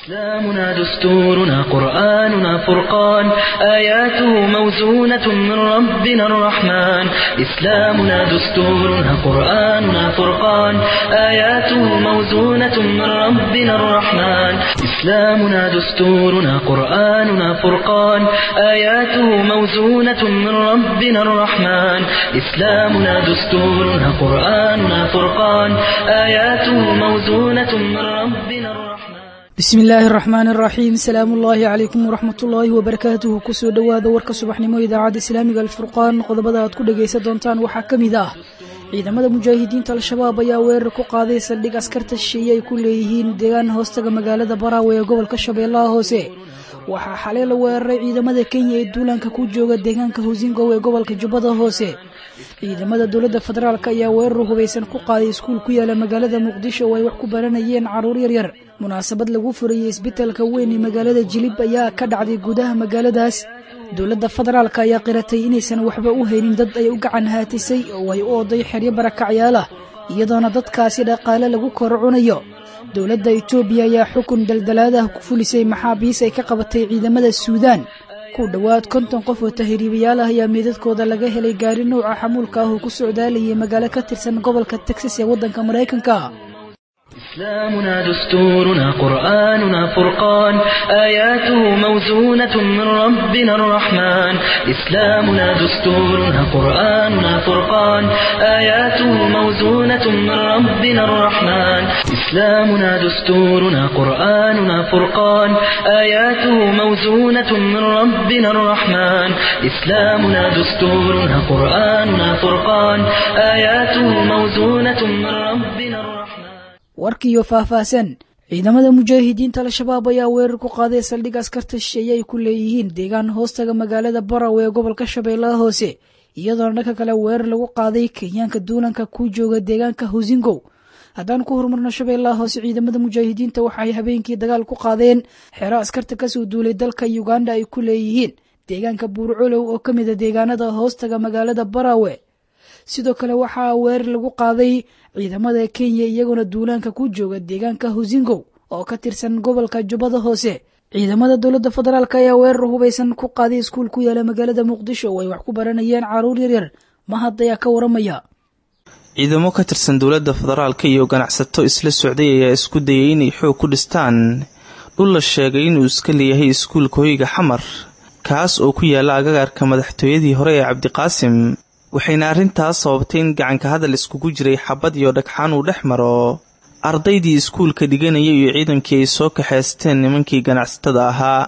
إسلامنا دستورنا قرآننا فرقان آياته موزونة من ربنا الرحمن إسلامنا دستورنا قرآننا فرقان آياته موزونة من ربنا الرحمن إسلامنا دستورنا قرآننا فرقان آياته موزونة من ربنا الرحمن إسلامنا دستورنا قرآننا فرقان آياته موزونة من ربنا الرحمن bismi illaahi araxmaan araxiim salaamu ullaahi calaykum waraxmat ullaahi wabarakaatuhu kusoo dhowaada warka subaxnimo idaacadda islaamiga alfurqaan qodobada aad ku dhagaysan doontaan waxaa ka mid ah ciidamada mujaahidiinta al-shabaab ayaa weerar ku qaaday saldhig askarta shisheeye ay ku leeyihiin deegaan hoostaga magaalada baraawe ee gobolka shabeellaha hoose waxaa xalay la weeraray ciidamada kenya ee duulaanka ku jooga deegaanka hosingow ee gobolka jubbada hoose ciidamada dowladda federaalk ayaa weerar hubaysan ku qaaday iskuul ku yaala magaalada muqdisho oo ay wax ku baranayeen caruur yaryar munaasabad lagu furayey isbitalka weyn ee magaalada jilib ayaa ka dhacday gudaha magaaladaas dowladda federaalk ayaa qiratay inaysan waxba u haynin dad ay u gacan haatisay oo ay u oday xeryo barakacyaala iyadoona dadkaasi dhaqaale lagu kor cunayo dowladda itoobiya ayaa xukun daldalaadaha ku fulisay maxaabiis ay ka qabatay ciidamada suudaan ku dhowaad konton qof oo tahriibayaal ah ayaa meedadkooda laga helay gaari nouca xamuulka ah oo ku socdaalayay magaalo ka tirsan gobolka texas ee waddanka maraykanka إسلامنا دستورنا قرآننا فرقان آياته موزونة من ربنا الرحمن إسلامنا دستورنا قرآننا فرقان آياته موزونة من ربنا الرحمن إسلامنا دستورنا قرآننا فرقان آياته موزونة من ربنا الرحمن إسلامنا دستورنا قرآننا فرقان آياته موزونة من ربنا الرحمن warkiiyo faahfaahsan ciidamada mujaahidiinta al-shabaab ayaa weerar ku qaaday saldhig askarta shisheeye ay ku leeyihiin deegaan hoostaga magaalada barawe ee gobolka shabeellaha hoose iyadoona dhanka kale weerar lagu qaaday kenyaanka duulanka ku jooga deegaanka hosingow haddaan ku horumarno shabeellaha hoose ciidamada mujaahidiinta waxaay habeenkii dagaal ku qaadeen xero askarta kasoo duulay dalka uganda ay ku leeyihiin deegaanka buurcolow oo ka mida deegaanada hoostaga magaalada barawe sidoo kale waxaa weerar lagu qaaday ciidamada kenya iyagoona duulaanka ku jooga deegaanka hosingow oo ka tirsan gobolka jubbada hoose ciidamada dowladda federaalk ayaa weerar hubaysan ku qaaday iskuul ku yaala magaalada muqdisho oo ay wax ku baranayeen caruur yaryar mahad ayaa ka waramaya ciidamo ka tirsan dowladda federaalka iyo ganacsato isla socday ayaa isku dayay inay xoog ku dhistaan dhul la sheegay inuu iska leeyahay iskuulka hoyga xamar kaas oo ku yaala agagaarka madaxtooyadii hore ee cabdiqaasim waxayna arrintaas sababtay in gacanka hadal iskugu jiray xabad iyo dhagxaan uu dhex maro ardaydii iskuulka dhiganaya iyo ciidankii ay soo kaxaysteen nimankii ganacsatada ahaa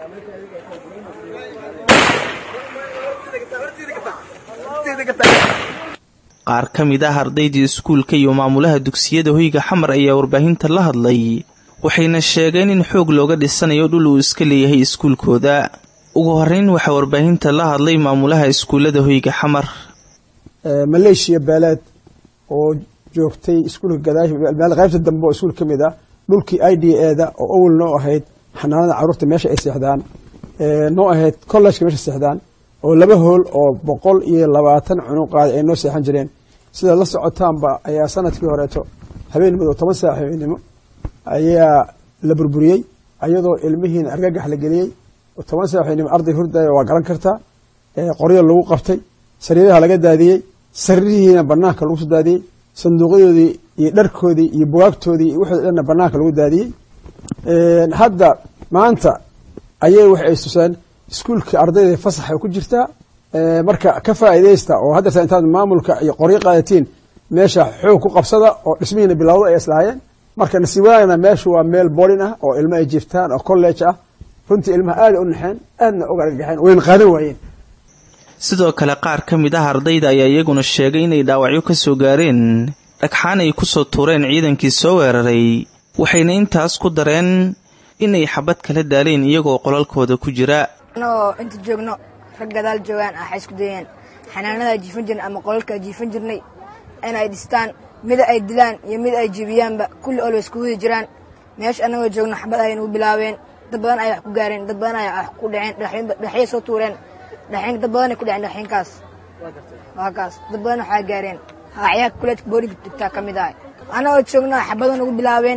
qaar ka mid ah ardaydii iskuulka iyo maamulaha dugsiyada hoyga xamar ayaa warbaahinta la hadlay waxayna sheegeen in xoog looga dhisanayo dhul uu iska leeyahay iskuulkooda ugu horeyn waxaa warbaahinta la hadlay maamulaha iskuullada hoyga xamar maleeshiya beeleed oo joogtay iskuulka gadaash qaybta dambe oo iskuul ka mid ah dhulkii i d eda oo awel noo ahayd xanaanada caruurta meesha ay seexdaan noo ahayd collejka meesha seexdaan oo laba hool oo boqol iyo labaatan cunuqaadi ay noo seexan jireen sidaad la socotaanba ayaa sanadkii horeeto habeen madow toban saac habeenimo ayaa la burburiyey ayadoo ilmihiina argagax la geliyey toban saac habeenimo arday hurdaya waa garan kartaa qoryo lagu qabtay sariiraha laga daadiyey sariirihiina banaanka lagu soo daadiyey sanduuqyadoodii iyo dharkoodii iyo bugaagtoodii iyo wixoodi dhanna banaanka lagu daadiyey hadda maanta ayay waxay istuseen iskuulka ardayda fasaxa ku jirtaa marka ka faa'iidaysta oo haddeerta intaad maamulka iyo qoryo qaadatiin meesha xoog ku qabsada oo dhismihiina bilowda ay islahaayeen marka nasiib wanaagna meeshu waa meel boolin ah oo ilmo ay jiiftaan oo college ah runtii ilmaha aada u naxeen aadna uga argagaxeen wayna qaadan waayeen sidoo kale qaar ka mid ah ardayda ayaa iyaguna sheegay inay dhaawacyo ka soo gaareen dhagxaan ay ku soo tuureen ciidankii soo weeraray waxayna intaas ku dareen inay xabad kala daaleen iyagoo qolalkooda ku jira anagoo inta joogno rag gadaal joogaan ah waxay isku dayeen xanaanadaa jiifan jirnay ama qolalkaa jiifan jirnay in ay dhistaan mida ay dilaan iyo mid ay jibiyaanba kulli olwa isku hudi jiraan meesha annagoo joogno xabad ayay nagu bilaabeen dad badan ayaa wax ku gaareen dad badan ayaa wax ku dhaceen dhaxyay soo tuureen dhaxin dad badanay ku dhaceen dhaxinkaas waa kaas dad badan waxaa gaareen haaciyaha kuleedka boolinka digtaa ka mid ahay annagoo joogno xabado nagu bilaabeen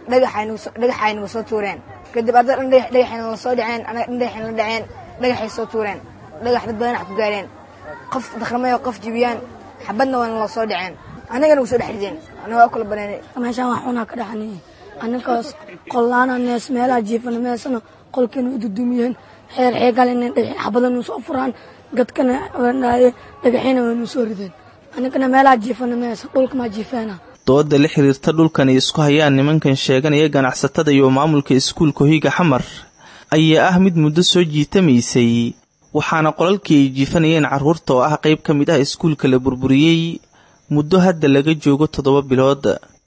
dhagaxay nagu soo tuureen kadib arday dhan dhagaxayna la soo dhaceen anaga dhan dhagaxayna la dhaceen dhagaxay soo tuureen dhagax dad badan wax ku gaareen qof dakhramay oo qof jibiyaan xabadna waana la soo dhaceen anagana nagu soo dhex rideen anaga waa kula baneynay meeshaan wax xunaa ka dhaxanay annakaas qollaana nees meelaha jiifana meesana qolkeena u dudumiyeen xeer xeegal inay dhagaxin xabadanu soo furaan gadkana wandhaaye dhagaxina waynu soo rideen annagana meelaha jiifana meesa dhulkamaa jiifeena dooda la xiriirta dhulkan ay isku hayaan nimankan sheeganaya ganacsatada iyo maamulka iskuulka hoyga xamar ayaa ah mid muddo soo jiitamaysay waxaana qolalkii ay jiifanayeen carruurta oo ah qayb ka mid ah iskuulka la burburiyey muddo hadda laga joogo toddoba bilood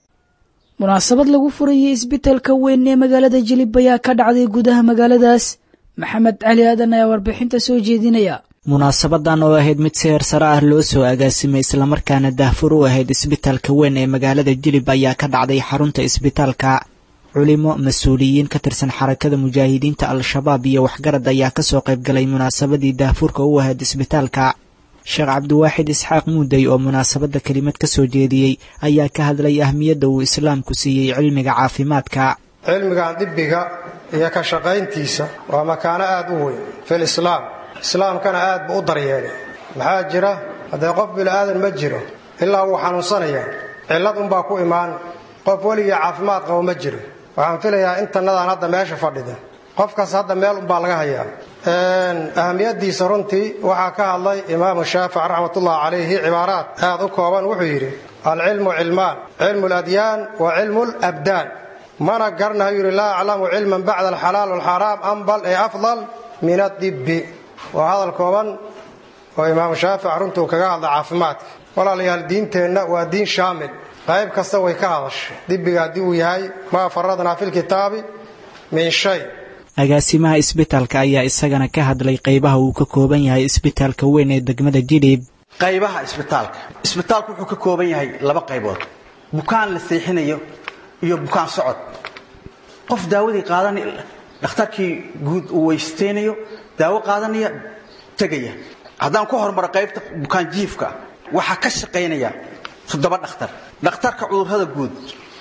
munaasabad lagu furayay isbitaalka weyn ee magaalada jilib ayaa ka dhacday gudaha magaaladaas maxamed cali aadan ayaa warbixinta soo jeedinaya munaasabadan oo ahayd mid seer sare ah loo soo agaasimay islamarkaana daahfur u ahayd isbitaalka weyn ee magaalada jilib ayaa ka dhacday xarunta isbitaalka culimo mas-uuliyiin ka tirsan xarakada mujaahidiinta al-shabaab iyo waxgarad ayaa kasoo qaybgalay munaasabadii daahfurka u ahayd isbitaalka sheekh cabdiwaaxid isxaaq muuday oo munaasabadda kelimad ka soo jeediyey ayaa ka hadlay ahmiyadda uu islaamku siiyey cilmiga caafimaadka cilmigan dibbiga iyo ka shaqayntiisa waa makaano aad u weyn fil islaam islaamkana aad buu u daryeelay maxaa jira haddee qof bila'aadan ma jiro ilaa wuu xanuunsanaya cillad unbaa ku imaan qof weligii caafimaad qabo ma jiro waxaan filayaa intannadaan hadda meesha fadhida qofkaas hadda meel unbaa laga hayaa ahamiyadiisa runtii waxaa ka hadlay imaamu shaafic raxmatullahi calayhi cibaaraad aad u kooban wuxuu yidhi alcilmu cilmaan cilmu ladyaan wa cilmu labdaan mana garanayu yidhi laa aclamu cilman bacda alxalaal walxaraam ambal ee afdal min adibbi waa hadal kooban oo imaamu shaafic runtuu kaga hadla caafimaadka walaalayaal diinteenna waa diin shaamil qayb kasta way ka hadashay dibbiga haddii uu yahay maa faradnaa filkitaabi min shay agaasimaha isbitaalka ayaa isagana ka hadlay qaybaha uu ka kooban yahay isbitaalka weyn ee degmada jidhiib qaybaha isbitaalka isbitaalku wuxuu ka kooban yahay laba qaybood bukaan la seexinayo iyo bukaan socod qof daawadii qaadanay dhakhtarkii guud uu weysteynayo daawo qaadanaya tegaya haddaan ku hormaro qaybta bukaan jiifka waxaa ka shaqaynaya toddoba dhakhtar dhakhtarka cudurrada guud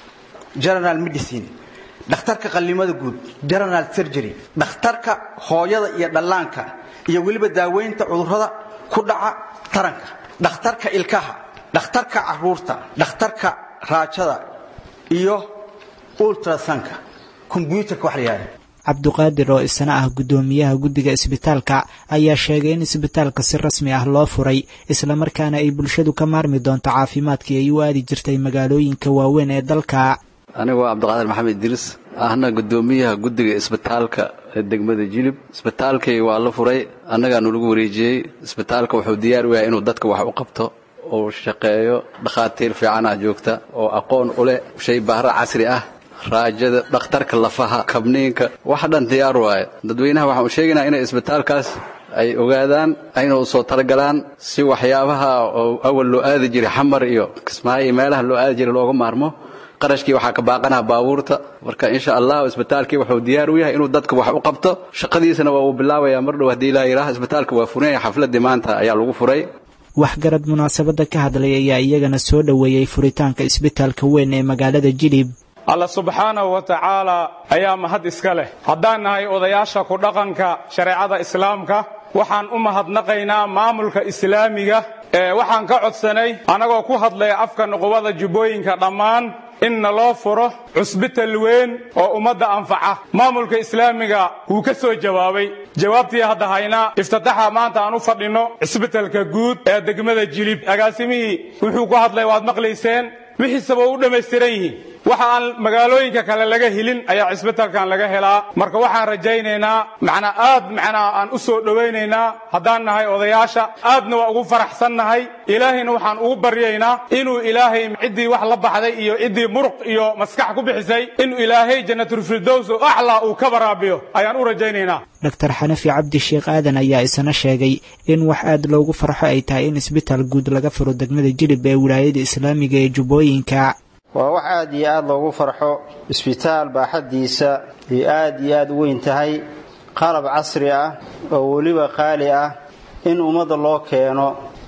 general medicine dhakhtarka qallimada guud general surgery dhakhtarka hooyada iyo dhallaanka iyo weliba daaweynta cudurrada ku dhaca taranka dhakhtarka ilkaha dhakhtarka caruurta dhakhtarka raajada iyo ultrasanka kombyuutarka wax la yihahda cabduqaadir oo isna ah guddoomiyaha guddiga isbitaalka ayaa sheegay in isbitaalka si rasmi ah loo furay islamarkaana ay bulshadu ka maarmi doonto caafimaadkii ay u aadi jirtay magaalooyinka waaweyn ee dalka anigu waa cabdiqaadir maxamed idriis ahna guddoomiyaha guddiga isbitaalka ee degmada jilib isbitaalkay waa la furay annagaanu lagu wareejiyey isbitaalka wuxuu diyaar u yahay inuu dadka wax u qabto uu shaqeeyo dhakhaatiir fiicanah joogta oo aqoon u leh shay baahra casri ah raajada dhakhtarka lafaha kabniinka wax dhan diyaar waaye dadweynaha waxaan u sheegaynaa inay isbitaalkaas ay ogaadaan ayna u soo talagalaan si waxyaabaha oo awal loo aadi jiray xamar iyo kismaayo iyo meelaha loo aadi jiray looga maarmo qarashkii waxaa ka baaqanaha baabuurta marka insha allah isbitaalkii wuxuu diyaar u yahay inuu dadka wax u qabto shaqadiisana waa uu bilaabayaa mar dhow haddii ilaa yidhaah isbitaalka waa furan yahay xafladii maanta ayaa lagu furay waxgarad munaasabadda ka hadlay ayaa iyagana soo dhoweeyey furitaanka isbitaalka weyn ee magaalada jilib alla subxaanahu wa tacaala ayaa mahad iska leh haddaan nahay odayaasha ku dhaqanka shareecada islaamka waxaan u mahadnaqaynaa maamulka islaamiga ee waxaan ka codsanay annagoo ku hadlaya afka nuqubada jubbooyinka dhammaan in naloo furo cusbital weyn oo ummadda anfaca maamulka islaamiga wuu ka soo jawaabay jawaabtii hadda haynaa iftitaxa maanta aan u fadhinno cisbitalka guud ee degmada jilib agaasimihii wuxuu ku hadlay waad maqlayseen wixiisaba u dhammaystiran yihiin waxa aan magaalooyinka kale laga helin ayaa cisbitalkan laga helaa marka waxaan rajaynaynaa macnaa aad macnaa aan u soo dhowaynaynaa haddaan nahay odayaasha aadna waa ugu faraxsannahay ilaahayna waxaan ugu baryaynaa inuu ilaahay ciddii wax la baxday iyo ciddii muruq iyo maskax ku bixisay inuu ilaahay jannatulfirdows oo aclaa uu ka baraabiyo ayaan u rajaynaynaa doctor xanafi cabdi sheekh aadan ayaa isna sheegay in wax aad loogu farxo ay tahay in isbitaal guud laga furo degmada jilib ee wilaayada islaamiga ee jubbooyinka waa wax aad iyo aad loogu farxo isbitaal baaxaddiisa ay aad iyo aad u weyn tahay qalab casri ah oo weliba qaali ah in ummadda loo keeno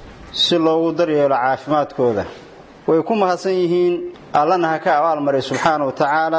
si loogu daryeelo caafimaadkooda way ku mahadsan yihiin allana ha ka abaalmaray subxaana wa tacaala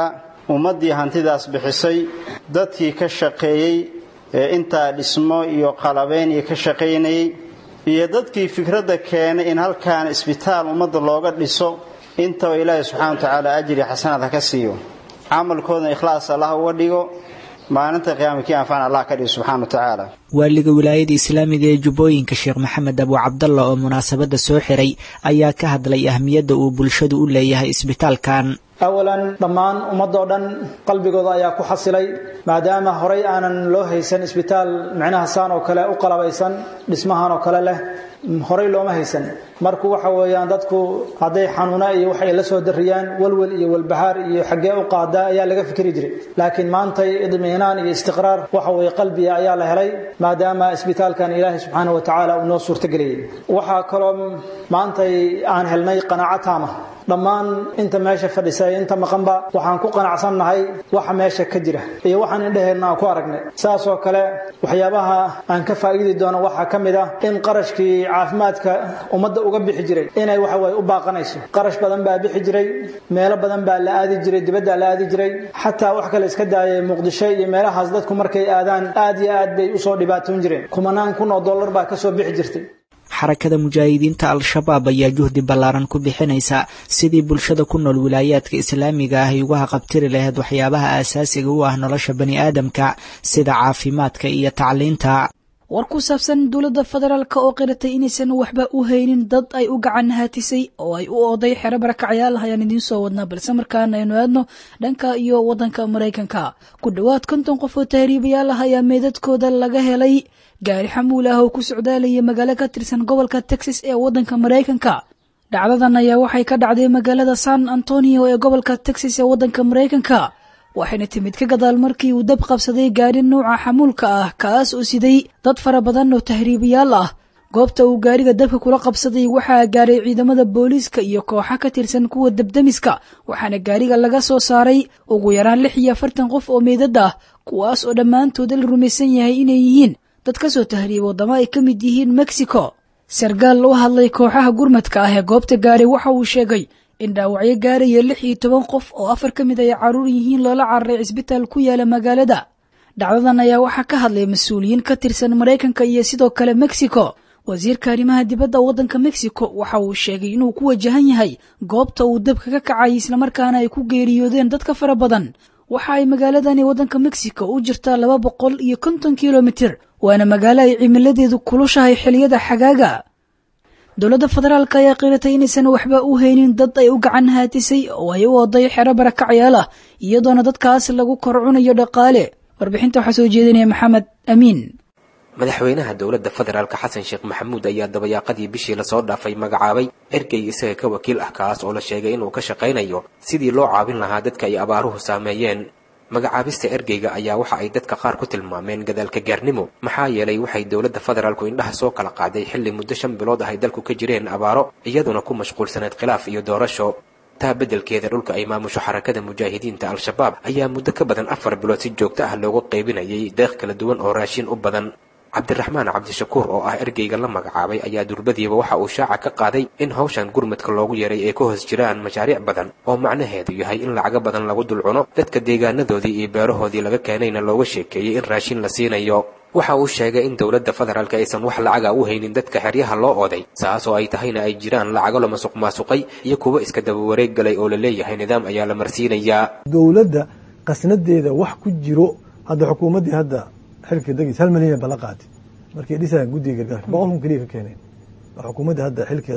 ummaddii hantidaas bixisay dadkii ka shaqeeyey ee intaa dhismo iyo qalabeyn iyo ka shaqaynayey iyo dadkii fikradda keenay in halkaan isbitaal ummadda looga dhiso intaba ilaahay subxana wa tacaala ajri xasanaad ha ka siiyo camalkoodna ikhlaas allah uga dhigo maalinta qiyaamikii anfacna allah ka dhigo subxana wa tacaala waaliga wilaayada islaamiga ee jubbooyinka sheekh maxamed abu cabdalla oo munaasabadda soo xiray ayaa ka hadlay ahmiyadda uu bulshadu u leeyahay isbitaalkan awalan dhammaan ummadoo dhan qalbigooda ayaa ku xasilay maadaama horay aanan loo haysan isbitaal micnaha saan oo kale u qalabaysan dhismahan oo kale leh horay looma haysan marku waxa weeyaan dadku hadday xanuuna iyo waxay la soo dariyaan walwal iyo walbahaar iyo xaggee u qaadaa ayaa laga fikri jiray laakiin maantay idmiinaan iyo istiqraar waxa weeye qalbiga ayaa la helay maadaama isbitaalkan ilaahay subxaana wa tacaala uu noo suurtageliyey waxaa kaloo maantay aan helnay qanaaco taama dhammaan inta meesha fadhisa inta maqanba waxaan ku qanacsannahay waxa meesha ka jira iyo waxaan indhaheenna aan ku aragnay saas oo kale waxyaabaha aan ka faa'iidi doono waxaa ka mid ah in qarashkii caafimaadka ummadda uga bixi jiray inay waxa waye u baaqanayso qarash badan baa bixi jiray meelo badan baa la aadi jiray dibaddaa la aadi jiray xataa wax kale iska daayay muqdisho iyo meelahaas dadku markay aadaan aad iyo aad bay usoo dhibaatoon jireen kumanaan kun oo dollar baa kasoo bixi jirtay xarakada mujaahidiinta al-shabaab ayaa juhdi ballaaran ku bixinaysa sidii bulshada ku nool wilaayaadka islaamiga ah ay uga haqabtiri lahayd waxyaabaha aasaasiga u ah nolosha bani aadamka sida caafimaadka iyo tacliinta war ku saabsan dowladda federaalk oo qiratay inaysan waxba u haynin dad ay u gacan haatisay oo ay u ooday xero barakacyaal ayaan idiin soo wadnaa balse markaana aynu aadno dhanka iyo waddanka maraykanka ku dhowaad konton qof oo tahriibayaal ah ayaa meedadkooda laga helay gaari xamuul ah oo ku socdaalaya magaalo ka tirsan gobolka texas ee waddanka maraykanka dhacdadan ayaa waxay ka dhacday magaalada san antonio ee gobolka texas ee waddanka maraykanka waxayna timid ka gadaal markii uu dab qabsaday gaari nuuca xamuulka ah kaas oo siday dad fara badan oo tahriibayaal ah goobta uu gaariga dabka kula qabsaday waxaa gaaray ciidamada booliiska iyo kooxa ka tirsan kuwa dabdemiska waxaana gaariga laga soo saaray ugu yaraan lix iyo afartan qof oo meydad ah kuwaas oo dhammaantooda la rumaysan yahay inay yihiin dad ka soo tahriiba waddamo ay ka mid yihiin mexico sarkaal loo hadlay kooxaha gurmadka ah ee goobta gaaray waxa uu sheegay in dhaawacyo gaaraya lix iyo toban qof oo afar ka mid ay carruur yihiin loola cararay cisbitaal ku yaala magaalada dhacdadan ayaa waxaa ka hadlay mas-uuliyiin ka tirsan maraykanka iyo sidoo kale mexico wasiirka arrimaha dibadda waddanka mexico waxa uu sheegay inuu ku wajahan yahay goobta uu dabka ka kacay islamarkaana ay ku geeriyoodeen dadka fara badan waxa ay magaaladani waddanka mexico u jirtaa laba boqol iyo konton kilomitir waana magaalo ay cimiladeedu kulushahay xiliyada xagaaga dowladda federaalk ayaa qiratay inaysan waxba u haynin dad ay u gacan haatisay oo ay u oday xero barakacyaal ah iyadoona dadkaas lagu kor cunayo dhaqaale warbixinta waxaa soo jeedinaya maxamed amiin madaxweynaha dowladda federaalk xasan sheekh maxamuud ayaa dabayaaqadii bishii lasoo dhaafay magacaabay ergey isaga ka wakiil ah kaas oo la sheegay inuu ka shaqaynayo sidii loo caabin lahaa dadka ay abaaruhu saameeyeen magacaabista ergeyga ayaa waxa ay dadka qaar ku tilmaameen gadaalka gaarnimo maxaa yeelay waxay dowladda federaalku indhaha soo kala qaaday xilli muddo shan bilood ah ay dalku ka jireen abaaro iyaduna ku mashquulsaneed khilaaf iyo doorasho taa beddelkeeda dhulka ay maamusho xarakada mujaahidiinta al-shabaab ayaa muddo ka badan afar bilood si joogto ah loogu qaybinayay deeq kala duwan oo raashin u badan cabdiraxmaan cabdishakuur oo ah ergeyga la magacaabay ayaa durbadiiba waxa uu shaaca ka qaaday in hawshan gurmadka loogu yeeray ay ka hoos jiraan mashaariic badan oo macnaheedu yahay in lacago badan lagu dul cuno dadka deegaanadoodii iyo beerahoodii laga keenayna looga sheekeeyey in raashin la siinayo waxa uu sheegay in dowladda federaalka aysan wax lacaga u haynin dadka xeryaha loo oday saas oo ay tahayna ay jiraan lacago la masuq maasuqay iyo kuwo iska daba wareeg galay oo la leeyahay nidaam ayaa la marsiinayaa dowladda qasnadeeda wax ku jiro hadda xukuumaddii hadda xilka degis hal milyan bala qaati markay dhisayaan guddiga gargaarka boqol kun keliya ka keeneen xukuumadda hadda xilkeeda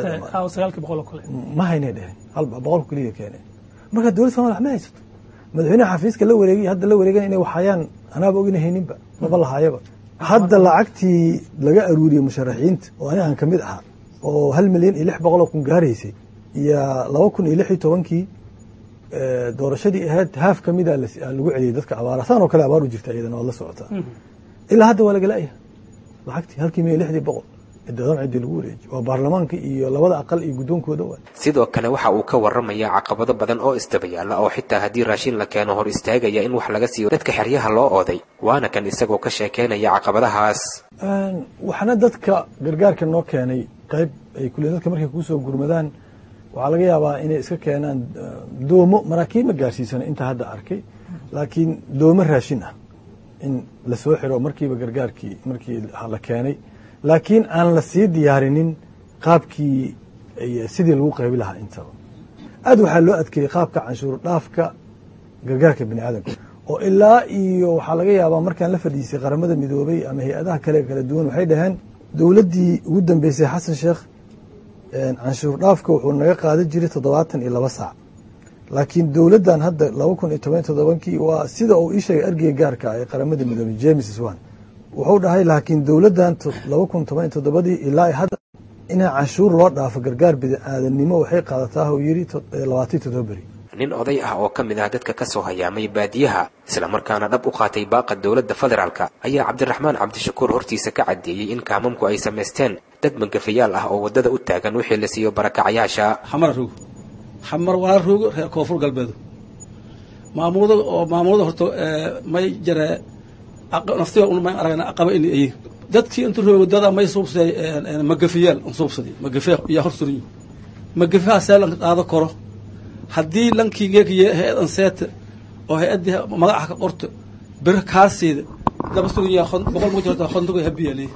ma haynay dheheen hal boqol kun keliya keeneen marka dowladda somalia wax ma haysato madaxweynaha xafiiska la wareegay hadda la wareegan inay waxhayaan anaaba ogina hayninba maba lahaayaba hadda lacagtii laga aruuriyey musharaxiinta oo ani aan ka mid ahaa oo hal milyan iyo lix boqol oo kun gaaraysay iyo laba kun iyo lix iyo tobankii doorashadii ahayd haaf ka mida lagu celiyey dadka abaara saan oo kale abaar u jirta iyadana waad la socotaa ilaa hadda waa lagala'ya lacagtii halkii milyan lixdii boqol ciddoodan ciddii lagu wareejiy waa baarlamaanka iyo labada aqal iyo guddoonkooda waa sidoo kale waxa uu ka warramayaa caqabado badan oo isdabayaala oo xitaa haddii raashin la keeno hor istaagaya in wax laga siiyo dadka xeryaha loo ooday waana kan isagoo ka sheekeynaya caqabadahaas waxna dadka gargaarka noo keenay qayb ay kule dadka markay kuusoo gurmadaan waxaa laga yaabaa inay iska keenaan doomo maraakiib ma gaarsiisana inta hadda arkay laakiin dooma raashin ah in lasoo xiro markiiba gargaarkii markii la keenay laakiin aan la sii diyaarinin qaabkii sidii lagu qaybi lahaa intaba aad waxaa loo adkeeyey qaabka canshuur dhaafka gargaarka bini aadamka oo ilaa iyo waxaa laga yaabaa markaan la fadhiisay qaramada midoobay ama hay-adaha kale kala duwan waxay dhaheen dowladdii ugu dambeysay xasan sheekh canshuur dhaafka wuxuu naga qaadan jiray toddobaatan iyo laba saac laakiin dowladdan hadda laba kun iyo toban toddobankii waa sida uu ii sheegay ergeyga gaarka ee qaramada midoobay james swan wuxuu dhahay laakiin dowladdan laba kun toban iyo toddobadii ilaa hadda inaa canshuur loo dhaafo gargaar bini-aadanimo waxay qaadataa uu yidhi labaatan toddoba beri nin oday ah oo ka mid ah dadka ka soo hayaamay baadiyaha islamarkaana dhab u qaatay baaqa dowladda federaalka ayaa cabdiraxmaan cabdishakuur hortiisa ka caddeeyey in kaamamku ay samaysteen dad magafayaal ah oo waddada u taagan wixii la siiyo barakacayaasha xamar roog xamar waa roog reer koonfur galbeedu maamulada oo maamulada horta may jare naftiga may aragna aqaba in ay dadkii inta roog waddada may suubsaday magafayaal suubsaday magafe yaa hor suriyo magafaha see lanka qaado karo haddii lankii geekiye hay-adan seeta oo hay-addii magaca ka qorto bir kaasiida laba sugaya boqol ma jirta khonduga habiyale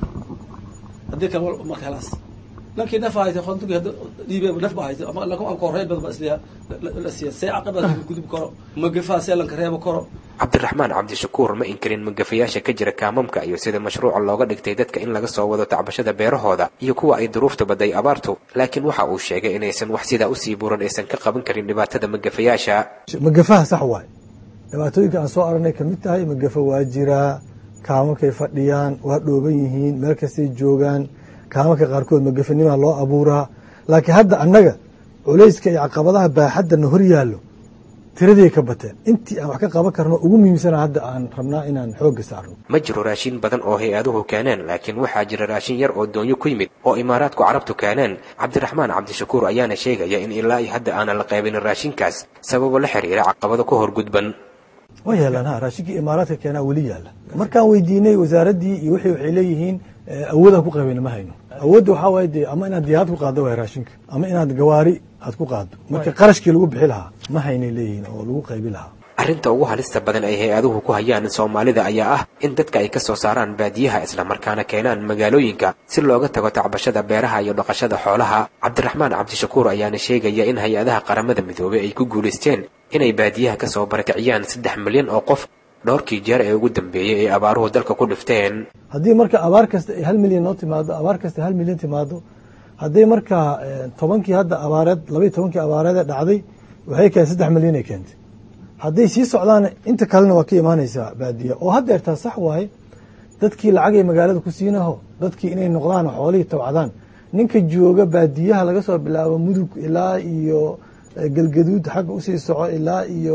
haddii kale marka helaas lankii naf haysa khonduga dhiibe naf ba haysa ama lanka aan korreyn badan ba isliya la siiya see caqabada gudub karo magafaha see lanka reebo karo cabdiraxmaan cabdishakuur ma inkarin magafayaasha ka jira kaamamka iyo sida mashruuca looga dhigtay dadka in laga soo wado tacbashada beerahooda iyo kuwa ay duruufta baday abaartu laakiin waxa uu sheegay inaysan wax sidaa usii buuran aysan ka qaban karin dhibaatada magafayaasha magafaha sax waay dhibaatooyinka aan soo aragnay ka mid tahay magafa waa jiraa kaamakay fadhiyaan waa dhooban yihiin meel kastay joogaan kaamanka qaarkood magafanimaa loo abuuraa laakiin hadda annaga culayska iyo caqabadaha baaxaddana hor yaallo tiraday ka bateen intii aan wax ka qaban karno ugu muhiimsana hadda aan rabnaa inaan xoogga saarno ma jiro raashin badan oo hay-aduhu keeneen laakiin waxaa jira raashin yar oo doonyo ku yimid oo imaaraadku carabtu keeneen cabdiraxmaan cabdishakuur ayaana sheegaya in ilaa iyo hadda aanan la qaybinin raashinkaas sababo la xiriira caqabado ka hor gudban waa yaalaan ha raashinkii imaaraadka keenaa weli yaalla markaan weydiinay wasaaraddii iyo wixii waxay leeyihiin awoodaan ku qabayna ma hayno awoodda waxaa waaye dee ama inaad diyaarad ku qaaddo waay raashinka ama inaad gawaari aad ku qaaddo marka qarashkii lagu bixi lahaa ma haynay leeyihiin oo lagu qaybi lahaa arrinta ugu halista badan ay hay-aduhu ku hayaan soomaalida ayaa ah in dadka ay ka soo saaraan baadiyaha islamarkaana keenaan magaalooyinka si looga tago tacbashada beeraha iyo dhaqashada xoolaha cabdiraxmaan cabdishakuur ayaana sheegaya in hay-adaha qaramada midoobey ay ku guulaysteen inay baadiyaha ka soo barakiciyaan saddex milyan oo qof dhowrkii jeer ee ugu dambeeyey ay abaaruhu dalka ku dhifteen haddii marka abaar kasta ay hal milyan noo timaado abaar kasta hal milyan timaado hadday markaa tobankii hadda abaareed labaiy tobankii abaareedee dhacday waxay keen saddex milyan ay keentay hadday sii socdaan inta kalena waa ka imaanaysaa baadiya oo haddeertaa sax waaye dadkii lacagay magaalada ku siinaho dadkii inay noqdaan xoolihii tabcadaan ninka jooga baadiyaha laga soo bilaabo mudug ilaa iyo galgaduud xagga usii soco ilaa iyo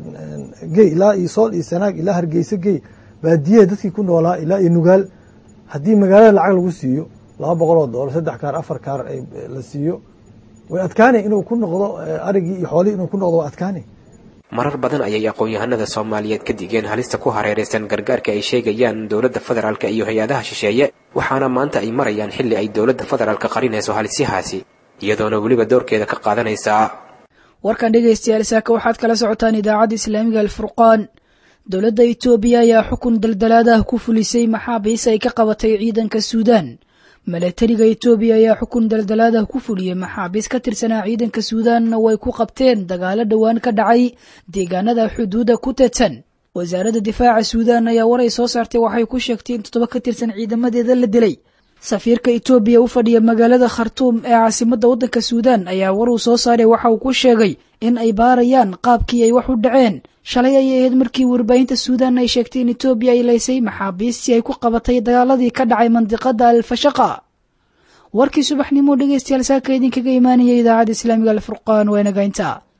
gey ilaa iyo sool iyo sanaag ilaa hargeysa gey baadiyaha dadkii ku noolaa ilaa iyo nugaal haddii magaalada lacag lagu siiyo laba boqol oo doolar saddex kaar afar kaar la siiyo way adkaanay inuu ku noqdo arigii iyo xoolihii inuu ku noqdo waa adkaanay marar badan ayay aqoon-yahanada soomaaliyeed ka digeen halista ku hareeraysan gargaarka ay sheegayaan dowladda federaalka iyo hay-adaha shisheeye waxaana maanta ay marayaan xilli ay dowladda federaalka qarinayso halisyahaasi iyadoona weliba doorkeeda ka qaadanaysaa warkan dhegaystayaal saaka waxaad kala socotaan idaacadda islaamiga alfurqaan dowladda itoobiya ayaa xukun daldalaadah ku fulisay maxaabiis ay ka qabatay ciidanka suudaan milatariga itoobiya ayaa xukun daldalaadah ku fuliyey maxaabiis ka tirsanaa ciidanka suudaanna way ku qabteen dagaalo dhowaan ka dhacay deegaanada xuduudda ku teedsan wasaaradda difaaca suudaan ayaa waray soo saartay waxay ku sheegtay in toddoba ka tirsan ciidamadeeda la dilay safiirka itoobiya u fadhiya magaalada khartuum ee caasimadda waddanka suudaan ayaa war uu soo saaray waxa uu ku sheegay in ay baarayaan qaabkii ay wax u dhaceen shalay ayay ahayd markii warbaahinta suudaan ay sheegtay in itoobiya ay laysay maxaabiistii ay ku qabatay dagaaladii ka dhacay mandiqada alfashaqa warkii subaxnimo dhegeystayaal saaka idinkaga imaanaya idaacadda islaamiga alfurqaan waa nagaynta